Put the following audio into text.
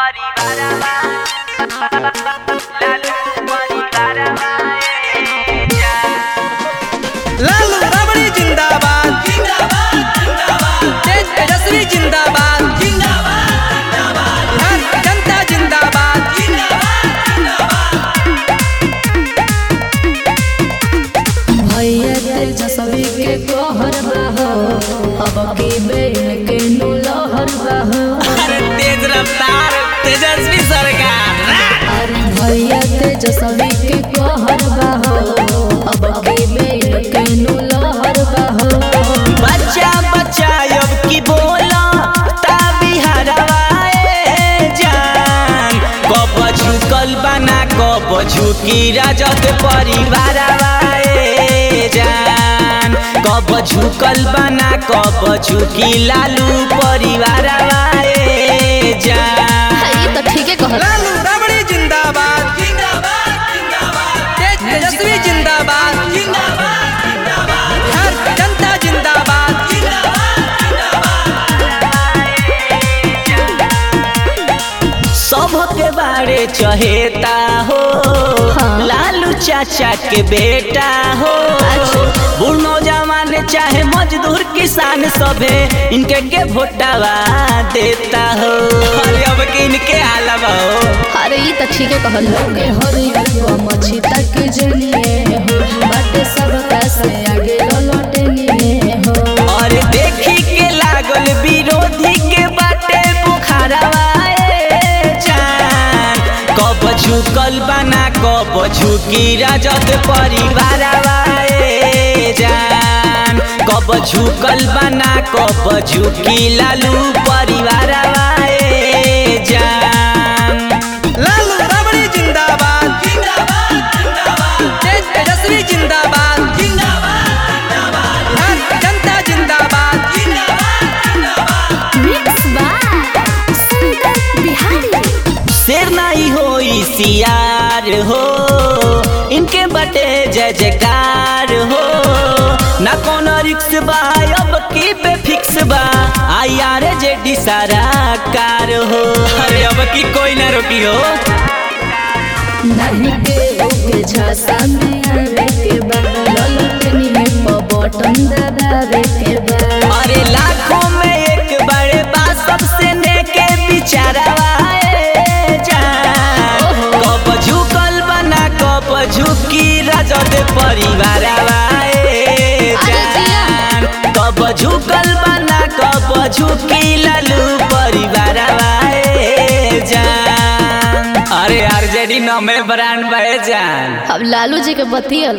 लालू रबड़ी जिंदाबाद तेज तेजस्वी जिंदाबाद बिहार की जनता जिंदाबाद भैया तेजस्वी के कहर बहो अब की बेन के नु लहर बहो अरे तेज रफ्तार तेजस्वी सरकार अरे भैया तेजस्वी के कहर बहो अब की बेन के नु लहर बहो बच्चा बच्चा अब की बोला ता बिहारवाए जान कब झुकल बना कब झुकी राजत परिवारवाए जान कब झुकल बना कब झुकी लालू परिवारवाए जान ये तो ठीके कहल लालू रबड़ी जिंदाबाद तेज तेजस्वी जिंदाबाद बिहार की जनता जिंदाबाद सबके बारे चहेता हो हाँ। लालू चाचा के बेटा हो बूढ़ नौजवान चाहे मजदूर किसान सभे इनके के भोटावा देता हो अरे अब के इनके आलवा हो अरे ये तो ठीके कहल लोगे हरियर को मछी तक जलिए हो बाटे सब कैसे आगे लौटे लिए हो और देखी के लागल विरोधी के बाटे बुखारवाए जान कब झुकल बना कब झुकी राजत परिवारवाए जान कब झुकल बना कब झुकी लालू परिवारवाए जान लालू रबड़ी जिंदाबाद तेज तेजस्वी जिंदाबाद बिहार की जनता जिंदाबाद मिक्स बाय सुंदर बिहारी शेर नहीं हो सियार हो इनके बटे जय जयकार हो ना कोनो रिक्स बा अब की पे फिक्स बा आई आर जे डी सारा कार हो अरे अब की कोई ना रोकी हो नहीं के ओके झांसा में आवे के बा ललटनी में प बटन दबावे के बा अरे लाखों में एक बड़े बा सबसे नेके बिचारवाए जान कब झुकल बना कब झुकी राजद परिवार जान कब झुकल बना कब झुकी लालू परिवार जान अरे आरजेडी नमे ब्रांड बहे जान अब लालू जी के बतियल